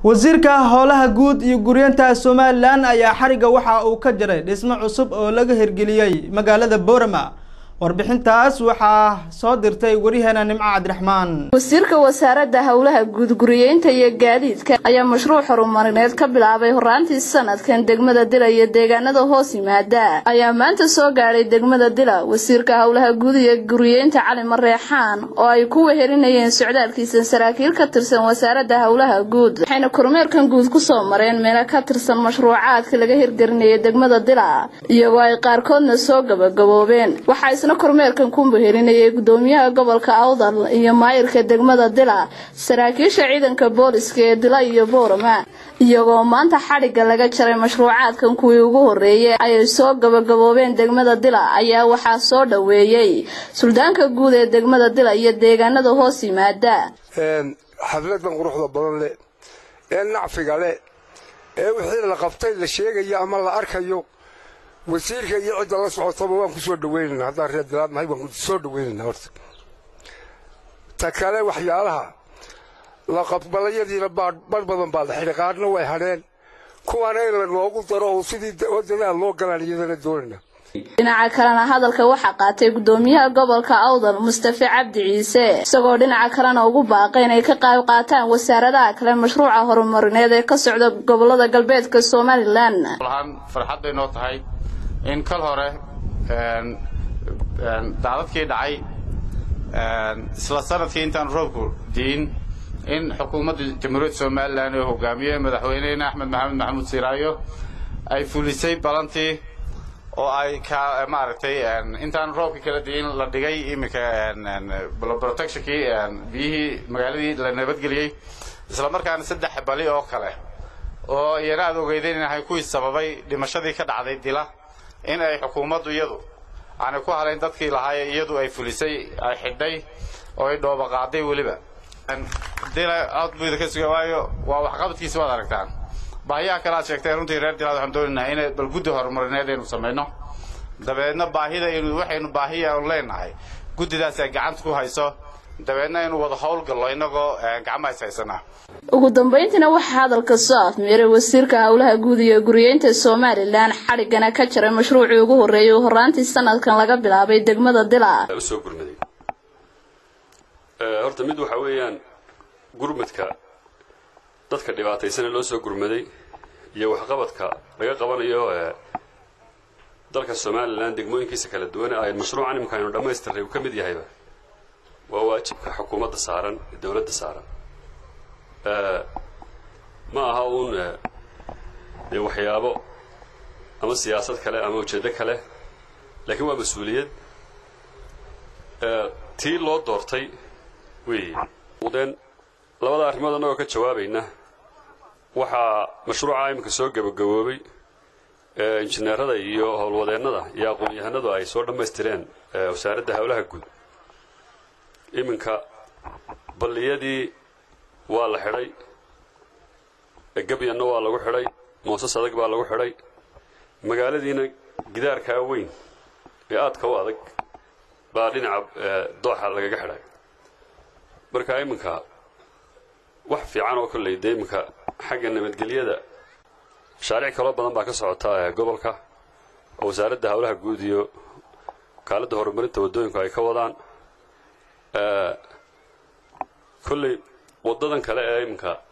wasiirka howlaha guud iyo guryeenta somalilan ayaa xariga waxa uu ka jiray dhismo cusub oo laga hirgeliyey magaalada boorama warbixintaas waxaa soo dirtay waryaheena nimco cabdiraxmaan wasiirka wasaaradda howlaha guud guriyeynta iyo gaadiidka ayaa mashruuc horumarineed ka bilaabay horaantii sanadkan degmada dila iyo deegaanada hoos yimaada ayaa maanta soo gaadhay degmada dila wasiirka howlaha guud iyo guriyeynta cali mareexaan oo ay ku wehelinayeen socdaalkiisa saraakiil ka tirsan wasaaradda howlaha guud waxayna kormeerkan guud kusoo mareen meelo ka tirsan mashruucaadka laga hirgelinaya degmada dila iyagoo ay qaarkoodna soo gabagaboobeen isna kormeerkan ku wehelinayay gudoomiyaha gobolka awdal iyo maayirka degmada dila saraakiisha ciidanka booliska ee dila iyo boorama iyagoo maanta xadhigga laga jaray mashruucaadkan kuwii ugu horreeyay ayay soo gabagaboobeen degmada dila ayaa waxaa soo dhoweeyey suldaanka guud ee degmada dila iyo deegaanada hoos yimaada xafladan quruxda badan leh ee nacfiga leh ee wixii la qabtay la sheegayo ama la arkayo wasiirka iyo cidda la socotaba waan ku soo dhawaynaynaa haddaan reer dalaad nahay waan soo dhawaynaynaa horta ta kale waxyaalaha la qabbalayadiina badh badan baa la xidhay qaarna way hadheen kuwaana in la noogu daro oo sidii wadanaha loo galaan iyadana doonayna dhinaca kalena hadalka waxaa qaatay gudoomiyaha gobolka awdal mustafe cabdi ciise isagoo dhinaca kalena ugu baaqay inay ka qayb qaataan wasaaradaha kale mashruuca horumarineed ee ka socda gobolada galbeedka somalilan farxadday noo tahay in kal hore daadadkii dhacay isla sanadkii intaan roobku diin in xukuumadda jamhuuriyadda somalilan oo hogaamiye madaxweynehena axmed maxamed maxamuud siraayo ay fulisay balantii oo ay ka maaragtay intaan roobka kala diin la dhigay iminka protectionkii biyihii magaaladii la nabadgeliyey isla markaana saddex bali oo kale oo iyana aad ogeydeen inahay kuwii sababay dhimashadii ka dhacday dila in ay xukuumaddu iyadu aanay ku halayn dadkii lahaaye iyadu ay fulisay ay xidhay oo ay dhooba qaaday weliba dila aad buu idinka suga waayo waa waxqabadkiisa waad aragtaan baahiyaha kale aad sheegtay runtii reer dilaad waxaan doonaynaa in bal guddi horumarineed aynu samayno dabeedna baahida inu waxaynu baahiya leenahay guddidaas ay gacanta ku hayso dabeedna inuu wada howlgallo innagoo gacmaha is haysanaa ugu dambayntiina waxaa hadalka soo afmeeray wasiirka howlaha guud iyo guriyeynta somalilan xadhiggana ka jaray mashruucii ugu horreeyay oo horaantii sanadkan laga bilaabay degmada dila usoo gurmaday horta mid waxaa weeyaan gurmadka dadka dhibaataysana loo soo gurmaday iyo waxqabadka laga qabanayo dalka somalilan degmooyinkiisa kala duwan ay mashruucan imika aynu dhammaystiray uu ka mid yahayba waa waajibka xukuumadda saaran ee dowladda saaran ma aha uun dee waxyaabo ama siyaasad kale ama ujeeddo kale laakiin waa mas-uuliyad tii loo doortay weeye udeen labada arrimood annagoo ka jawaabayna waxaa mashruuca iminka soo gebagaboobay injineerada iyo howlwadeennada iyo aqoon-yahanadu ay soo dhammaystireen wasaaradda howlaha guud iminka balliyadii waa la xidhay gebyanna waa lagu xidhay moosas adag baa lagu xidhay magaaladiina gidaarkaa weyn ee aadka u adag baa dhinaca dooxa lagaga xidhay marka iminka wax fiican oo kolley dee iminka xagga nabadgelyada mashaariic kaloo badan baa ka socota gobolka oo wasaaradda howlaha guud iyo wakaaladda horumarinta waddooyinku ay ka wadaan kolley waddadan kale ee iminka